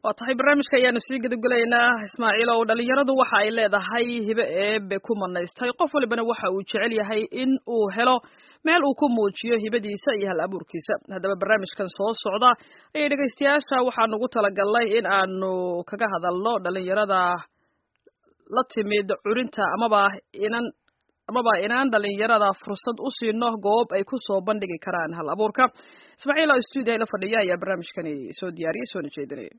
waa tahay barnaamijka ayaanu sii gudagelaynaa ismaaciil ow dhalinyaradu waxa ay leedahay hibe eebe ku manaystay qof walibana waxa uu jecel yahay in uu helo meel uu ku muujiyo hibadiisa iyo hal abuurkiisa haddaba barnaamijkan soo socda ayay dhegaystayaasha waxaanu ugu talagalnay in aanu kaga hadalno dhalinyarada la timid curinta amaba inan amaba inaan dhalinyarada fursad u siino goob ay ku soo bandhigi karaan hal abuurka ismaaciil oo stuudiyaha la fadhiya ayaa barnaamijkani soo diyaariyay soona jeedinaya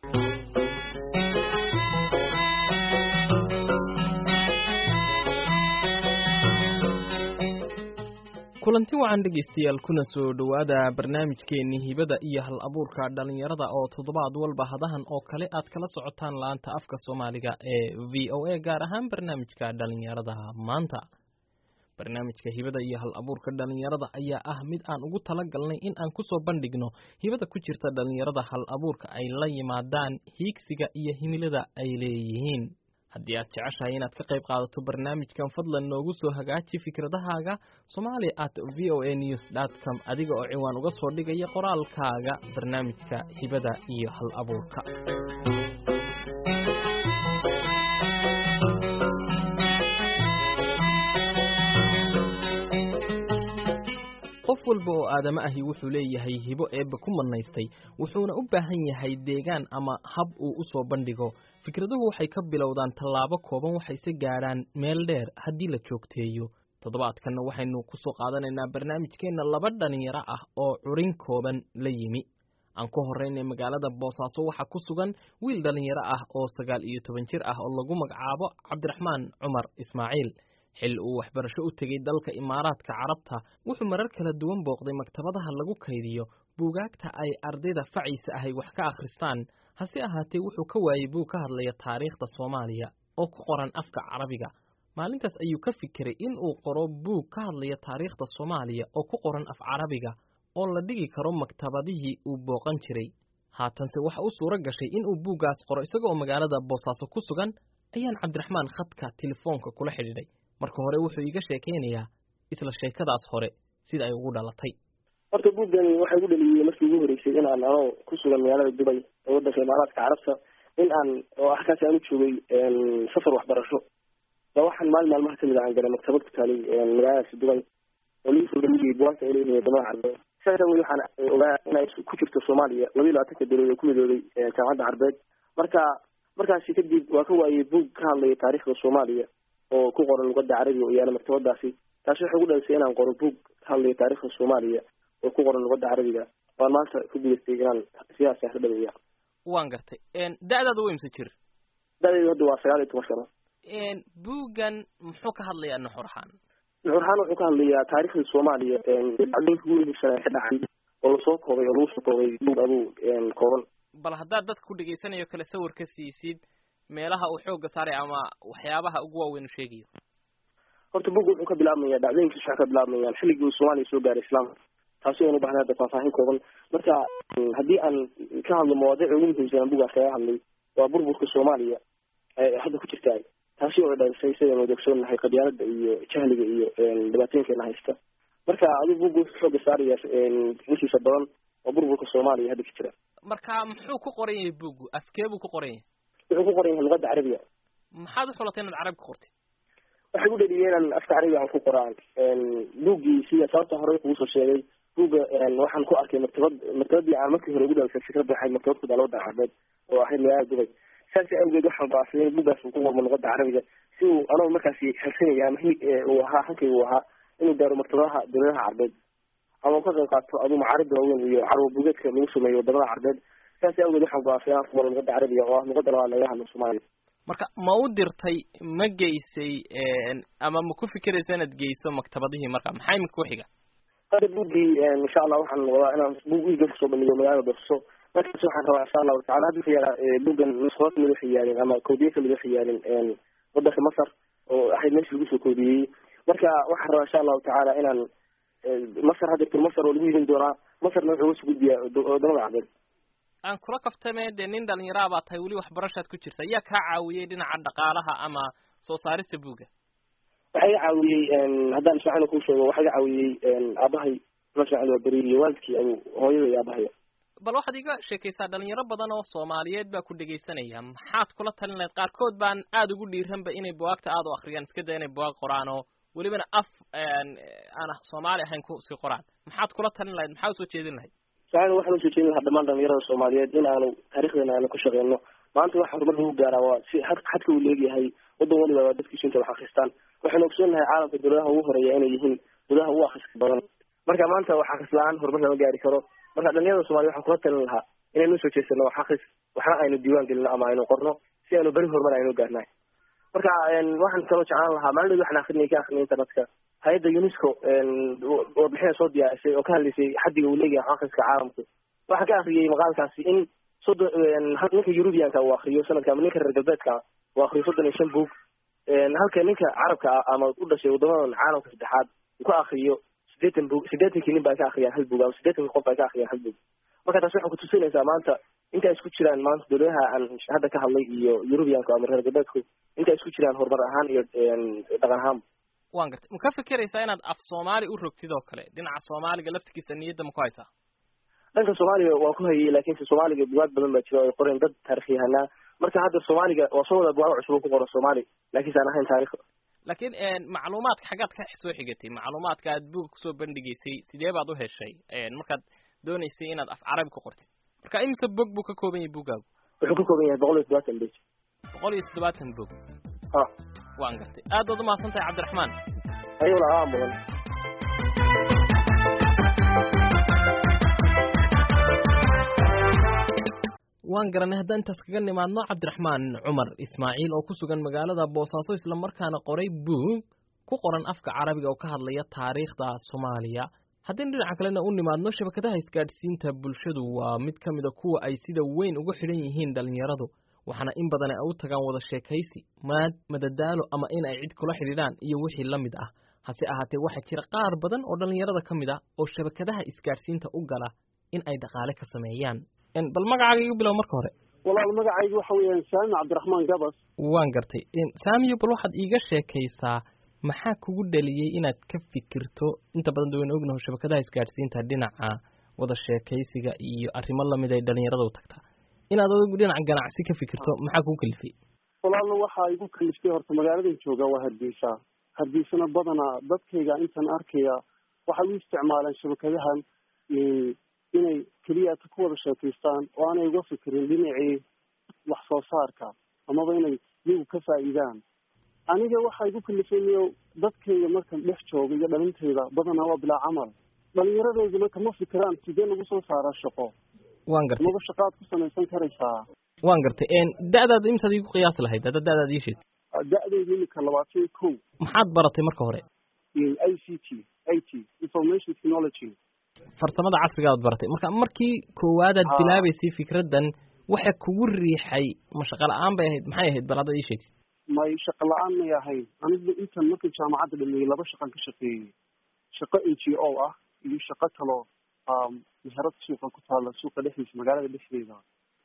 kulanti wacan dhegaystayaal kuna soo dhowaada barnaamijkeennii hibada iyo hal abuurka dhallinyarada oo toddobaad walba hadahan oo kale aad kala socotaan laanta afka soomaaliga ee v o a gaar ahaan barnaamijka dhallinyarada maanta barnaamijka hibada iyo hal abuurka dhallinyarada ayaa ah mid aan ugu tala galnay in aan kusoo bandhigno hibada ku jirta dhallinyarada hal abuurka ay la yimaadaan hiigsiga iyo himilada ay leeyihiin haddii aad jeceshahay inaad ka qayb qaadato barnaamijkan fadlan noogu soo hagaaji fikradahaaga somaali at v o a news dot com adiga oo ciwaan uga soo dhigaya qoraalkaaga barnaamijka hibada iyo hal abuurka qof walba oo aadama ahi wuxuu leeyahay hibo eebba ku manaystay wuxuuna u baahan yahay deegaan ama hab uu u soo bandhigo fikraduhu waxay ka bilowdaan tallaabo kooban waxayse gaadhaan meel dheer haddii la joogteeyo toddobaadkanna waxaynu ku soo qaadanaynaa barnaamijkeenna laba dhalinyaro ah oo curin kooban la yimi aan ku horraynay magaalada boosaaso waxaa ku sugan wiil dhallinyaro ah oo sagaal iyo toban jir ah oo lagu magacaabo cabdiraxmaan cumar ismaaciil xil uu waxbarasho u tegey dalka imaaraadka carabta wuxuu marar kala duwan booqday maktabadaha lagu kaydiyo buugaagta ay ardayda faciisa ahay wax ka akhristaan hase ahaatee wuxuu ka waayey buug ka hadlaya taariikhda soomaaliya oo ku qoran afka carabiga maalintaas ayuu ka fikiray in uu qoro buug ka hadlaya taariikhda soomaaliya oo ku qoran af carabiga oo la dhigi karo maktabadihii uu booqan jiray haatanse waxa u suuro gashay in uu buuggaas qoro isaga oo magaalada boosaaso ku sugan ayaan cabdiraxmaan khadka telefoonka kula xidhiidhay marka hore wuxuu iiga sheekaynayaa isla sheekadaas hore sida ay ugu dhalatay horta buuggani waxaa igu dhaliyey markii ugu horeysay in aan anoo ku sugan magaalada dubay ee waddanka imaaraadka carabta in aan oo halkaasi aan u joogay safar waxbarasho ba waxaan maalin maalmaha kamid aan galay maktabad ku taalay magaaladaasi dubay oo lagu soo dhamiyey buwaagta ay leeyihiin wadamada carbeed sidaas awgeed waxaan ogaa inay ku jirto soomaaliya laba iyo labaatanka dowlad oo ku midooday jaamacadda carbeed marka markaasi kadib waa ka waayey buug ka hadlaya taariikhda soomaaliya oo ku qoran luqada carabiga oo yaala maktabadaasi taasi waxay ugu dhalisay inaan qoro buug ka hadlaya taariikhda soomaaliya oo ku qoran luqada carabiga waan maanta ku gudaystay inaan sidaas ka dhaweeya waan gartay da-daada wa imse jir da-deedu hadda waa sagaal iyo toban sano buuggan muxuu ka hadlayaa nuxur ahaan nuxur ahaan wuxuu ka hadlayaa taariikhda soomaaliya adduunka ugu muhiimsan ka dhacay oo lasoo koobay oo lagu soo koobay buug aduu kooban bal haddaad dadka ku dhegaysanayo kale sawir ka siisid meelaha uu xooga saaray ama waxyaabaha ugu waaweyn u sheegayo horta buugga wuxuu ka bilaabmaya dhacdooyinkiis waxay ka bilaabmayaan xilligii uu soomaaliya soo gaaray islaamka taasi oan u bahnay hadda faahfaahin kooban marka haddii aan ka hadlo mawaadiic ugu muhiimsan buuggaas kaga hadlay waa burburka soomaaliya ee hadda ku jirta taasi oo dhalisay sidaynu adeegsoonnahay qabyaalada iyo jahliga iyo dhibaatooyinkeena haysta marka adigu buugga wuxuu xooga saaraya intiisa badan oo burburka soomaaliya hadda ka jira marka muxuu ku qoran yahay buuggu afkee buu ku qoran yahay wuxuu ku qoran yahay luqada carabiga maxaad u xulatay inaad carabi ka qortay waxay u dhaliyay inaan afka carabiga aan ku qoraan buuggii sida sababta hore kugu soo sheegay buugga waxaan ku arkay maktabad maktabadii aan markii hore ugu dhalisay fikrad waxay maktabad ku daalooda carbeed oo ahayd magaalada dubay saas awgeed waxaan baasay buuggaas uu ku qormo luqada carabiga si uu anoo markaasi halsanaya ama uu ahaa hankay uu ahaa inuu gaaro maktabadaha dowladaha carbeed ama ka qayb qaato aduu macaarida waaweyn iyo carwo buugeedka lagu sameeyo wadamada carbeed saas awgeed waxaan go'aasay inaan ku qoro luqada carabiga oo ah luqada labaad laga hadlo soomaaliya marka ma u dirtay ma geysay ama ma ku fikiraysa inaad geyso maktabadihii marka maxaa imika ku xiga hadda buuggii insha allah waxaan wadaa inaan buug iiga kusoo bandhigo magaalada boso markaas waxaan rabaa insha allahu tacala hadda wuxuu yaraa buuggan nusqado kamid waxay yaalin ama koobiye kamid waxay yaalin wadanka masar oo ahayd meesha lagu soo koobiyey marka waxaan rabaa insha allahu tacaala inaan masar hadda tur masar oo lagu yidin doonaa masarna wuxuu uga soo gudbiyaa wadamada carbeed aan kula kaftame dee nin dhalinyaraa baa tahay weli waxbarashaad ku jirta ayaa kaa caawiyey dhinaca dhaqaalaha ama soo saarista buugga waxaa iga caawiyey haddaan ismaaciil kuu sheego waxaa iga caawiyey aabahay ismaaciil waa beri iyo waalidkii adu hooyada iyo aabahaya bal waxaad iga sheekaysaa dhalinyaro badan oo soomaaliyeed baa ku dhegaysanaya maxaad kula talin lahayd qaarkood baan aada ugu dhiiranba inay buwaagta aada u akriyaan iska daa inay buwaag qoraan oo welibana af aan soomaali ahayn kusii qoraan maxaad kula talin lahayd maxaa usoo jeedin lahayd saani waxaan usoo jeedin lahaa dhammaan dhalinyarada soomaaliyeed in aanu taarikhdeena aanu ku shaqeyno maanta waxa horumar lagu gaaraa waa si had xadka uu leegyahay waddan waliba waa dadkiisu intay wax akristaan waxaynu ogsoon nahay caalamka dowladaha ugu horeeya inay yihiin dowladaha ugu akhriska badan marka maanta wax akris la-aan horumar lama gaari karo marka dhalinyarada soomaliya waxaan kula talin lahaa inaynu usoo jeesano wax akris waxna aynu diiwaan gelino ama aynu qorno si aynu beri horumar aynu gaarnahay marka waxaan kaloo jeclaan lahaa maalin waxaan akrinay ka akrinay internetka hay-adda unesco warbixina soo diyaarisay oo ka hadlaysay xaddiga uu leeyahay wax akriska caalamku waxaan ka akriyay maqaalkaasi in soddon ninka eurubianka uu akriyo sanadka ama ninka reer galbeedka uu akriyo soddon iyo shan boog halka ninka carabka ah ama u dhashay wadamadan caalamka saddexaad uu ka akriyo sideetan boog siddeetankii nin ba ay ka akriyaan hal boog ama siddeetankii qof ay ka akriyaan hal boog marka taas waxay kutusinaysaa maanta inta isku jiraan maanta dowladaha aan hadda ka hadlay iyo eurubianku ama reer galbeedku inta isku jiraan horumar ahaan iyo dhaqan ahaan wan gartay ma ka fekeraysaa inaad af soomaali u rogtid oo kale dhinaca soomaaliga laftigiisa niyadda ma ku haysaa dhanka soomaaliga waan ku hayay laakiinse soomaaliga bugaag badan baa jira oo ay qoreen dad taarikh yahanaa marka hadda soomaaliga waa soo wada bugaag cusub oo ku qoran soomaali laakiinse aan ahayn taarikh laakiin macluumaadka xaggaad ka soo xigatay macluumaadka aad buga kusoo bandhigaysay sidee baad u heshay markaad doonaysay inaad af carabi ku qortid marka imise bog buu ka kooban yahay bugaagu wuxuu ka kooban yahay boqol iyo toddobaatan beg boqol iyo toddobaatan bog ha waan gartay aad baad umahadsan tahay cabdiraxmaan ayula aa mudan waan garanay haddaan intaas kaga nimaadno cabdiraxmaan cumar ismaaciil oo ku sugan magaalada boosaaso islamarkaana qoray buug ku qoran afka carabiga oo ka hadlaya taariikhda soomaaliya haddaynu dhinaca kalena u nimaadno shabakadaha isgaadhsiinta bulshadu waa mid ka mida kuwa ay sida weyn ugu xidhan yihiin dhallinyaradu waxaana in badan ay u tagaan wada sheekaysi maad madadaalo ama in ay cid kula xidhiidhaan iyo wixii la mid ah hase ahaatee waxaa jira qaar badan oo dhallinyarada ka mid ah oo shabakadaha isgaadhsiinta u gala in ay dhaqaale ka sameeyaan bal magacaaga igu bilow marka hore walaal magacaygu waxa weeyaan saami cabdiraxmaan gabas waan gartay saamiyo bal waxaad iiga sheekaysaa maxaa kugu dhaliyey inaad ka fikirto inta badan da waynu ognaho shabakadaha isgaadhsiinta dhinaca wada sheekaysiga iyo arrimo lamid ay dhallinyarada u tagtaa inaad adigu dhinaca ganacsi ka fikirto maxaa kugu kalifay walaalna waxaa igu kaliftay horta magaaladan jooga waa hargeysa hargeysana badanaa dadkayga intan arkaya waxay u isticmaalaan shabakadahan inay keliya ku wada sheekaystaan oo aanay uga fikirin dhinacii wax soo saarka amaba inay iyagu ka faa'iidaan aniga waxaa igu kalifayniyo dadkayga markan dhex jooga iyo dhalintayda badanaa waa bilaa camal dhallinyaradeyduna kama fikiraan sidee lagu soo saaraa shaqo waan gartay amaba shaqaad ku samaysan karaysaa waan gartay da-daada imisaad igu qiyaasi lahayd hadda da-daad ii sheeg da-deyda imika labaatan iyo kow maxaad baratay marka hore i c t i t information technology farsamada casriga aad baratay marka markii koowaadaad bilaabaysay fikraddan waxa kugu riixay ma shaqa la-aan bay ahayd maxay ahayd bal hadda ii sheegtid may shaqa la-aan may ahayn anigu intan markii jaamacadda dhameeyey laba shaqan ka shaqeeyey shaqo n g o ah iyo shaqo kaloo meherad suuqa ku taala suuqa dhexdiisa magaalada dhexdeeda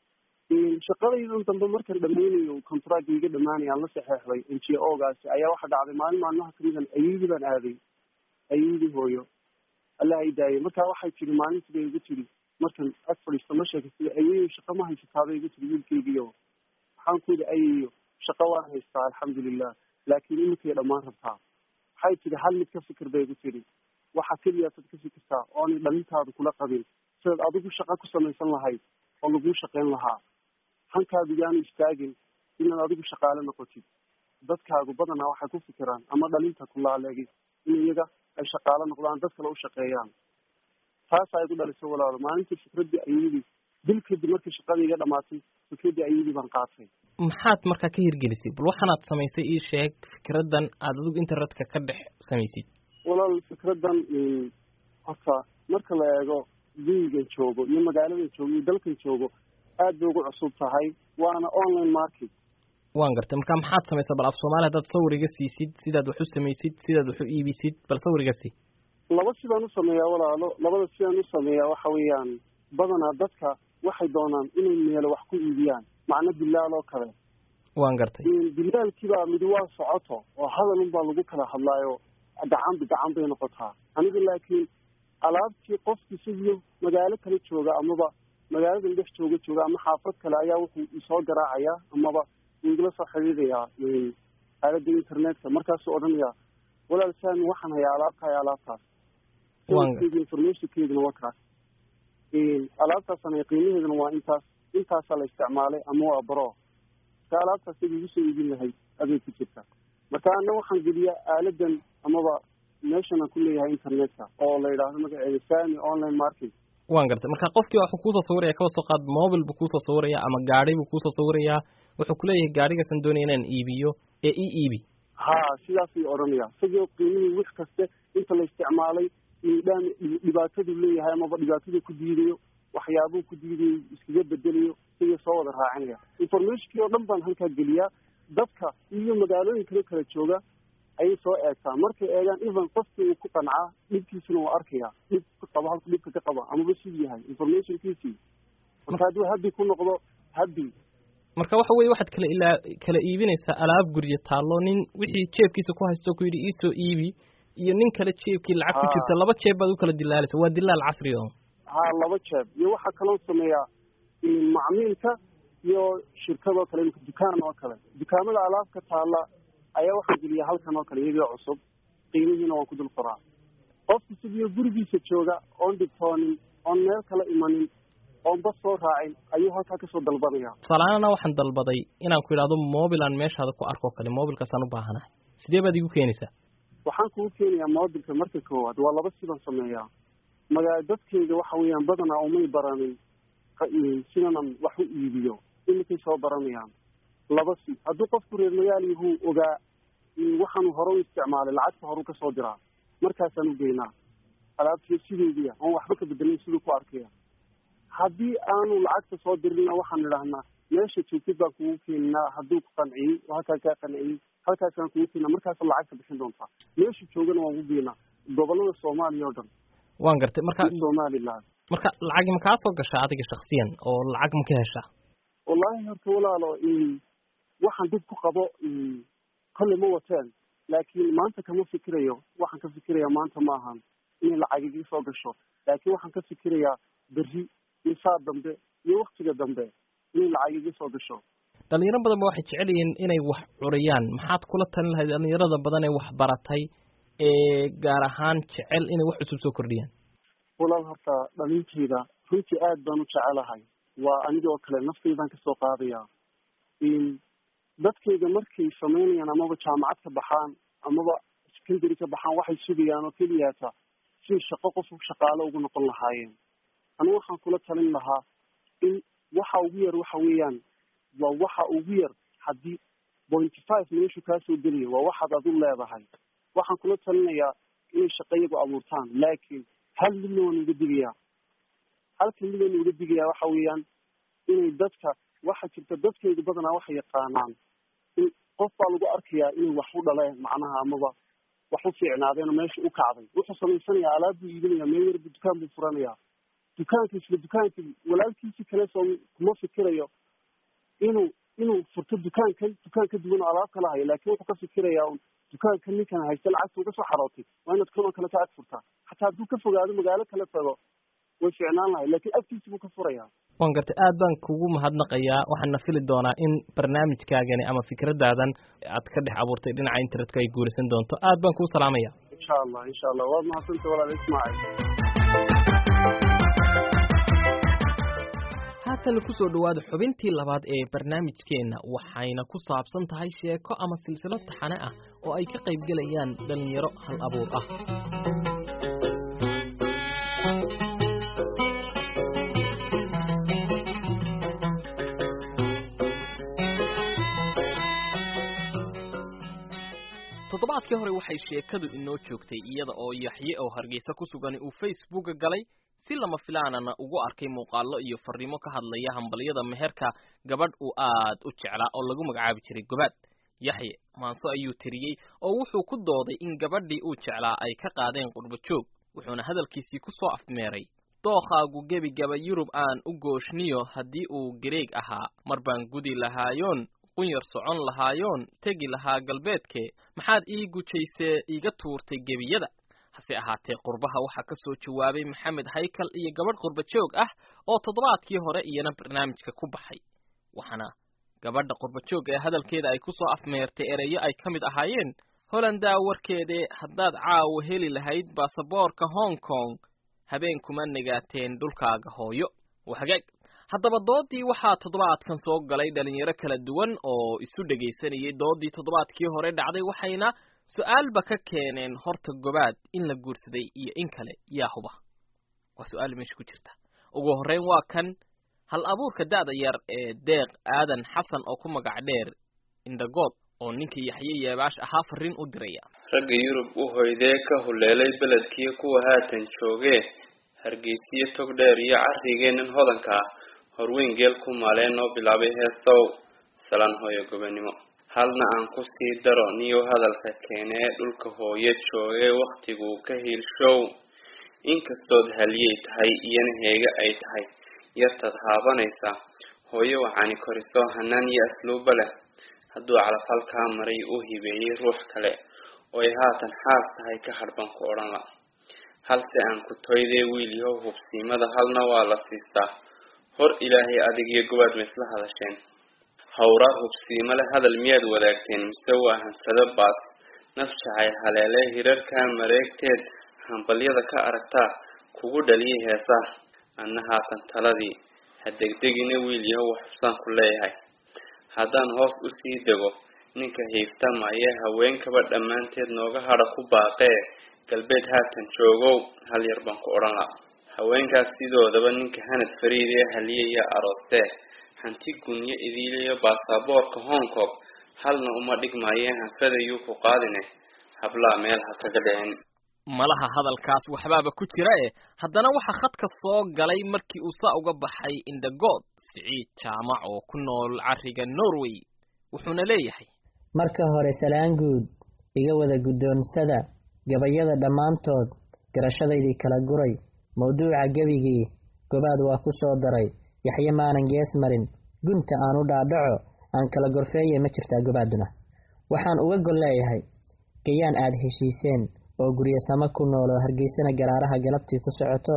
shaqadaydan dambe markan dhameynayo contractga iga dhamaanaya aan la saxeexday n g o gaasi ayaa waxa dhacday maalin maalmaha kamidan ayeydii baan aaday ayeydii hooyo allah ay daayay marka waxay tiri maalin sida igu tiri markan ag fadhiisto ma sheeka sida ayeeyo shaqa ma haysataabay igu tiri wiilkaygiio waxaan ku yidhi ayeeyo shaqa waan haystaa alxamdulilah laakiin iminkay dhammaan rabtaa waxay tiri hal mid ka fikir bay igu tiri waxaa keliyaasad ka fikirtaa oonay dhalintaada kula qabin sidaad adigu shaqa ku samaysan lahayd oo laguu shaqayn lahaa hankaadu yaanu istaagin inaad adigu shaqaale noqotid dadkaagu badanaa waxay ku fikiraan ama dhalinta kulaaleegi in iyaga ay shaqaalo noqdaan dad kale u shaqeeyaan taasaa igu dhalisay walaalo maalintii fikraddii ayadii bil kadib markii shaqadii iga dhamaatay fikraddii ayadii baan qaatay maxaad markaa ka hirgelisay bal waxaanaad samaysay ii sheeg fikraddan aad adigu internetka ka dhex samaysid walaal fikraddan horta marka la eego gurigan joogo iyo magaaladan joogo iyo dalkan joogo aad bay ugu cusub tahay waana online market waan gartay marka maxaad samaysaa bal af soomaali haddaad sawiriga siisid sidaad wax u samaysid sidaad wax u iibisid bal sawiriga sii laba sidaan u sameeyaa walaalo labada sidaan u sameeyaa waxa weeyaan badanaa dadka waxay doonaan inay meelo wax ku iibiyaan macno dilaal oo kale waan gartay dilaalkiibaa midi waa socoto oo hadal unbaa lagu kala hadlaayo gacan gacan bay noqotaa aniga laakiin alaabtii qofki sidiyo magaalo kala jooga amaba magaaladan dhex jooga jooga ama xaafad kale ayaa wuxuu isoo garaacayaa amaba igala soo xiriirayaa aalada internetka markaasuu odhanayaa walaal saami waxaan hayaa alaabta haya alaabtaas informationkeeduna waa kaas alaabtaasana qiimaheeduna waa intaas intaasaa la isticmaalay ama waa baro ka alaabtaas ida igu soo iibin lahayd aday ku jirta marka ana waxaan geliyaa aaladan amaba meeshan aan ku leeyahay internetka oo la yidhaahdo magaceeda sami online market waan gartay marka qofkii wuxuu kuusoo sawiraya kaba soo qaad mobil buu kuusoo sawiraya ama gaari buu kuusoo sawirayaa wuxuu kuleeyahay gaarigaasaan doonaya inaan iibiyo ee i iibi ha sidaasay odhanaya isagoo qiimihii wix kaste inta la isticmaalay dhaan dhibaatadu leeyahay amaba dhibaatadu ku diidayo waxyaabuu ku diidayo iskaga bedelayo isagoo soo wada raacinaya informationkii oo dhan baan halkaa geliyaa dadka iyo magaalooyin kale kala jooga ayay soo eegtaa markay eegaan even qofkii uu ku qancaa dhibkiisuna waa arkaya dhib ka qaba halku dhibka ka qaba amaba siduu yahay informationkiisii marka hadduu habi ku noqdo habi marka waxa weye waxaad kala ilaa kala iibinaysaa alaab guryo taallo nin wixii jeebkiisa ku haysto ku yidhi iisoo iibi iyo nin kale jeebkii lacag ku jirta laba jeeb baad u kala dilaalaysa waa dilaal casri o ha laba jeeb iyo waxaa kaloo sameeyaa macmiilka iyo shirkadoo kale imka dukaan oo kale dukaamada alaabka taalla ayaa waxaan geliyaa halkan oo kale iyagoo cusub qiimihiina waan ku dul qoraa qofka sidiyo gurigiisa jooga oon dhibtoonin oon meel kala imanin oon bas soo raacin ayuu halkaa kasoo dalbanaya tusaalahaana waxaan dalbaday inaan ku idhahdo mobil aan meeshaada ku arko kale mobilkaasaan u baahanahay sidee baad igu keenaysaa waxaan kugu keenayaa mobilka marka koowaad waa laba sidan sameeyaa magaa dadkeyga waxa weeyaan badanaa umay baranin sidanan wax u iibiyo iminkay soo baranayaan laba si hadduu qofku reer magaal yahuu ogaa waxaanu hore u isticmaalay lacagta horeu kasoo diraa markaasaan u geynaa alaabtiyo sideediya oon waxba ka bedelin siduu ku arkaya haddii aanu lacagta soo dirina waxaan idhahnaa meesha joogtid baan kugu keeninaa hadduu ku qanciyey oo halkaa kaa qanciyey halkaasaan kugu keenina markaasa lacagta bixin doontaa meesha joogana waan ku geynaa gobolada soomaaliya oo dhan waan gartay marka somaliland marka lacag ma kaa soo gashaa adiga shaksiyan oo lacag ma ka heshaa wallaahi horta walaalo waxaan dib ku qabo kolley ma wateen laakiin maanta kama fikirayo waxaan ka fikiraya maanta ma ahan inay lacag iga soo gasho laakiin waxaan ka fikirayaa berri iyo saa dambe iyo waktiga dambe inay lacag iga soo gasho dhalinyaro badan ba waxay jecel yihiin inay wax curiyaan maxaad kula talin lahayd dhalinyarada badan ee wax baratay ee gaar ahaan jecel inay wax cusub soo kordhiyaan walaal horta dhalinteyda runtii aad baan u jecelahay waa aniga oo kale naftaydaan kasoo qaadaya dadkayga markay samaynayaan amaba jaamacad ka baxaan amaba secondary ka baxaan waxay sugayaan oo keliyaata si shaqo qof shaqaalo ugu noqon lahaayeen anigu waxaan kula talin lahaa in waxa ugu yar waxa weeyaan waa waxa ugu yar haddii pointy five meeshu kaasoo geliya waa waxaad adu leedahay waxaan kula talinayaa inay shaqo iyagu abuurtaan laakiin hal midna waan uga digayaa halka midaan uga digayaa waxa weeyaan inay dadka waxa jirta dadkaydu badanaa waxay yaqaanaan in qof baa lagu arkayaa inay wax u dhaleen macnaha amaba wax u fiicnaadeen meesha u kacday wuxuu samaysanayaa alaab buu iibinaya meel yarbu dukaan buu furanayaa dukaanka isla dukaankii walaalkiisi kale soo kuma fikirayo inuu inuu furto dukaankan dukaan ka duwan oo alaab kala hayo laakin wuxuu ka fikirayaa un dukaanka ninkan haysta lacagta uga soo xarootay waa inaad kanoo kale ka ag furtaa hataa hadduu ka fogaado magaalo kale tago way ficnaan lahay laakiin agtiisi buu ka furayaa waan gartay aad baan kugu mahadnaqayaa waxaana fili doonaa in barnaamijkaagani ama fikradaadan aad ka dhex abuurtay dhinaca internetka ay guulaysan doonto aad baan kuu salaamaya insha allah insha allah waad mahadsanta walaal ismaacil haatan kusoo dhowaada xubintii labaad ee barnaamijkeenna waxayna ku saabsan tahay sheeko ama silsilo taxane ah oo ay ka qayb gelayaan dhallinyaro hal abuur ah toddobaadkii hore waxay sheekadu inoo joogtay iyada oo yaxye oo hargeysa ku sugan uu facebooka galay si lama filaanana ugu arkay muuqaallo iyo fariimo ka hadlaya hambalyada meherka gabadh uu aad u jeclaa oo lagu magacaabi jiray gobaad yaxye maanso ayuu tiriyey oo wuxuu ku dooday in gabadhii uu jeclaa ay ka qaadeen qurbo joog wuxuuna hadalkiisii ku soo afmeeray dookhaagu gebigaba yurub aan u gooshniyo haddii uu gareeg ahaa mar baan gudi lahaayoon qunyar socon lahaayoon tegi lahaa galbeedke maxaad ii gujaysee iiga tuurtay gebiyada hase ahaatee qurbaha waxaa ka soo jawaabay maxamed haykal iyo gabadh qurba joog ah oo toddobaadkii hore iyana barnaamijka ku baxay waxaana gabadha qurba joog ee hadalkeeda ay ku soo afmeertay ereyo ay ka mid ahaayeen holandaa warkeedee haddaad caawa heli lahayd baasaboorka hong kong habeen kuma nagaateen dhulkaaga hooyo waa hagaag haddaba doodii waxaa toddobaadkan soo galay dhalinyaro kala duwan oo isu dhegaysanayay doodii toddobaadkii hore dhacday waxayna su-aalba ka keeneen horta gobaad in la guursaday iyo in kale yaa huba waa su-aal meesha ku jirta ugu horreyn waa kan hal abuurka da'da yar ee deeq aadan xasan oo ku magac dheer indhagood oo ninkii yaxye yeebaash ahaa farriin u diraya ragga yurub u hoydee ka huleelay beledkii kuwa haatan joogee hargeysiyo tog dheer iyo carrigeennan hodanka ah horweyn geel ku maaleen noo bilaabay heestow salaan hooyo gobonimo halna aan ku sii daro niyuu hadalka keenee dhulka hooyo joogee wakhtiguu ka hiilshow inkastood haliyey tahay iyana heege ay tahay yartaad haabanaysaa hooyo waxaani korisoo hanaan iyo asluuba leh hadduu calafalkaa maray u hibeeyey ruux kale oo ay haatan xaas tahay ka hadhban ku odhan la halse aan ku toydee wiil yahow hubsiimada halna waa la siistaa hor ilaahay adig iyo gobaad ma isla hadasheen hawraar hubsiimo leh hadal miyaad wadaagteen mise waa hanfado baas naf jacay haleelee hirarkaa mareegteed hambalyada ka aragtaa kugu dhaliyay heesaa anna haatan taladii ha degdegina wiil yahow waxubsaan ku leeyahay haddaan hoos usii dego ninka hiiftamayee haweenkaba dhammaanteed nooga hadha ku baaqee galbeed haatan joogow hal yar baan ku odhan la haweenkaas sidoodaba ninka hanad fariid ee haliyaya aroostee hanti gunyo idiiliyo baasaboorka hong kong halna uma dhigmayee hanfadayuu ku qaadine hablaa meel ha kaga dhicin malaha hadalkaas waxbaaba ku jira eh haddana waxaa khadka soo galay markii uu saa uga baxay indhagood siciid jaamac oo ku nool carriga norway wuxuuna leeyahay marka hore salaan guud iga wada guddoonsada gabayada dhammaantood garashadaydii kala guray mawduuca gebigii gobaad waa ku soo daray yaxye maanan gees marin gunta aan u dhaadhaco aan kala gorfeeye ma jirtaa gobaaduna waxaan uga gol leeyahay gayaan aad heshiiseen oo guryasamo ku nooloo hargeysana garaaraha galabtii ku socoto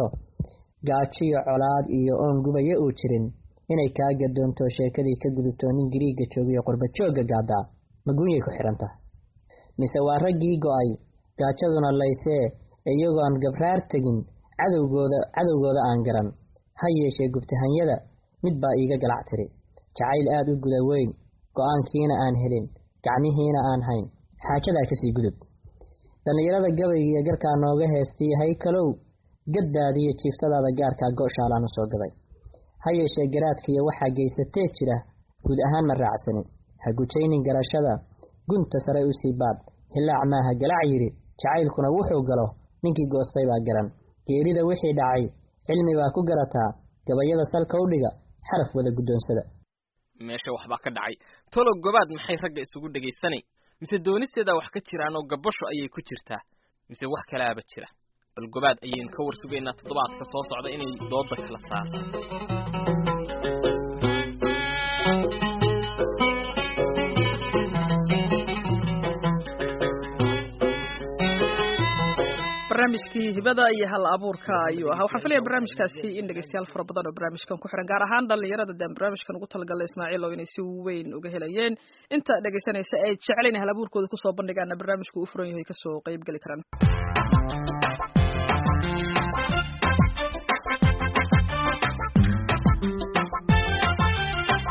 gaajiyo colaad iyo oon gubaya uu jirin inay kaa gadoonto sheekadii ka gudubto nin gariigga joogiyo qurba joogga gaadaa maguunyay ku xidhan tahay mise waa raggii go-ay gaajaduna laysee iyagoo aan gabraar tegin cadowgooda cadowgooda aan garan ha yeeshee gubtahanyada mid baa iiga galac tiri jacayl aad u guda weyn go-aankiina aan helin gacmihiina aan hayn xaajadaa kasii gudub dhallinyarada gabaygiiyo garkaa nooga heestii haykalow gaddaadiyo jiiftadaada gaarkaa go-shaalaan u soo gaday ha yeeshee garaadkiiyo waxaa geysatee jira guud ahaan ma raacsanin ha gujaynin garashada gunta sare usii baadh hilaac maaha galac yidhi jacaylkuna wuxuu galo ninkii goostay baa garan geerida wixii dhacay cilmi baa ku garataa gabayada salka u dhiga xaraf wada guddoonsada meesha waxbaa ka dhacay tolow gobaad maxay ragga isugu dhegaysanay mise doonisteedaa wax ka jiraan oo gabasho ayay ku jirtaa mise wax kalaaba jira bal gobaad ayaynu ka war sugaynaa toddobaadka soo socda inay dooda kala saarto barnaamijkii hibada iyo hal abuurka ayuu ahaa waxaan filaya barnaamijkaasi in dhegeystayaal fara badan oo barnaamijkan ku xiran gaar ahaan dhalinyarada deen barnaamijkan ugu talagalay ismaaciil oo inay si weyn uga helayeen inta dhegeysanaysa ay jecelayn hal abuurkooda kusoo bandhigaana barnaamijku u furan yahay kasoo qeyb geli karaan